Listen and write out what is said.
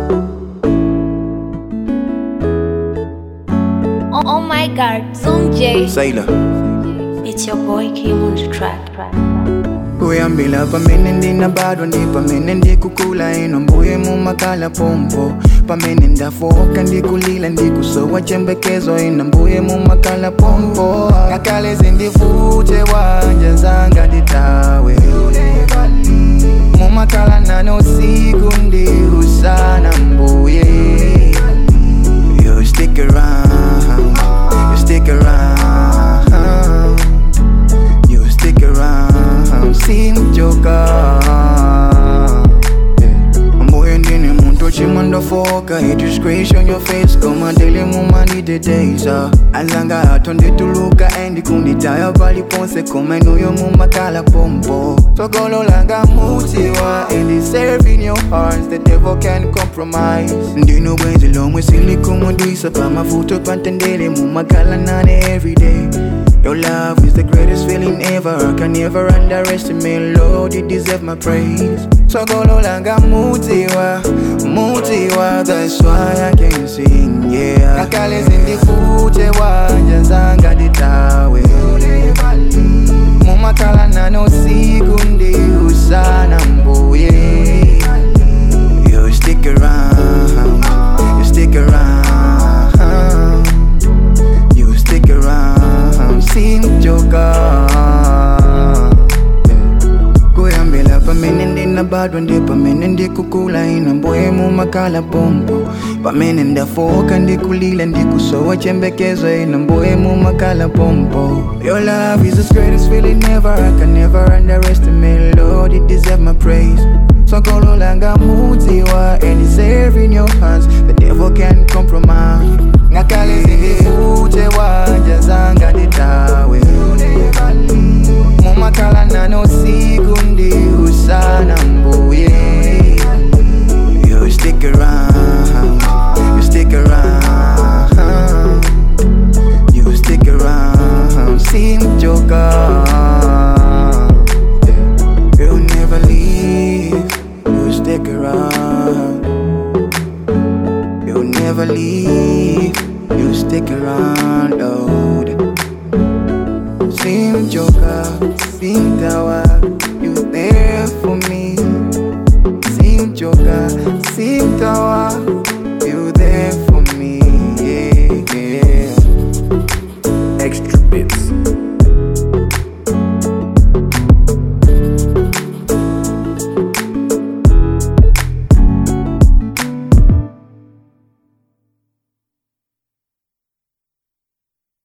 Oh, oh my god, Zoom J. Sailor It's your boy Kim on the track. kuyambila pamene ndinabadwa ndi pamene ndikukula ino mbuye mumakala pompo pamene ndafoka ndikulila ndikusowa chembekezo ino mbuye mumakala pompo ngakale zindifute wanja zanga nditawe mumakala nane usiku ndi usana mbuye you stick around you stick around you stick around simjoka mbuye ndine muntu chimwe ndofoka idisgrace on your face koma dele mumanidedeza alanga ato ndituluka endi kunditaya paliponse koma inuyo mumakala pompo togololanga mutiwa and it's serving your hearts the devil can compromise ndino bwenzi lomwe silikumudwisa pamavuto pantendele mumakala nane everyday Your love is the greatest feeling ever. I can never underestimate. Lord, you deserve my praise. So go langa mutiwa, mutiwa. That's why I can sing, yeah. Kakale zindifute wanja zanga ditawe. Mumakala nano siku ndi usana mbuye. You stick around, you stick around. You stick around, simjoka kuyambila pamene ndinabadwa ndi pamene ndikukula ino mbuye mumakala pompo pamene ndafoka ndikulila ndikusowa chembekezo ino mbuye mumakala pompo your love is the greatest feeling ever i can never underestimate lord you deserve my praise sokololanga mutiwa and it's serving your hands the devil can compromise ngakale zindifute wanja zanga nditawe mumakala nane usiku ndi usana mbuye you stick around you stick around you stick around simjoka you never leave you stick around you never leave you stick around Lord Sim Joker, Sim Tower, you there for me. Sim Joker, Sim Tower,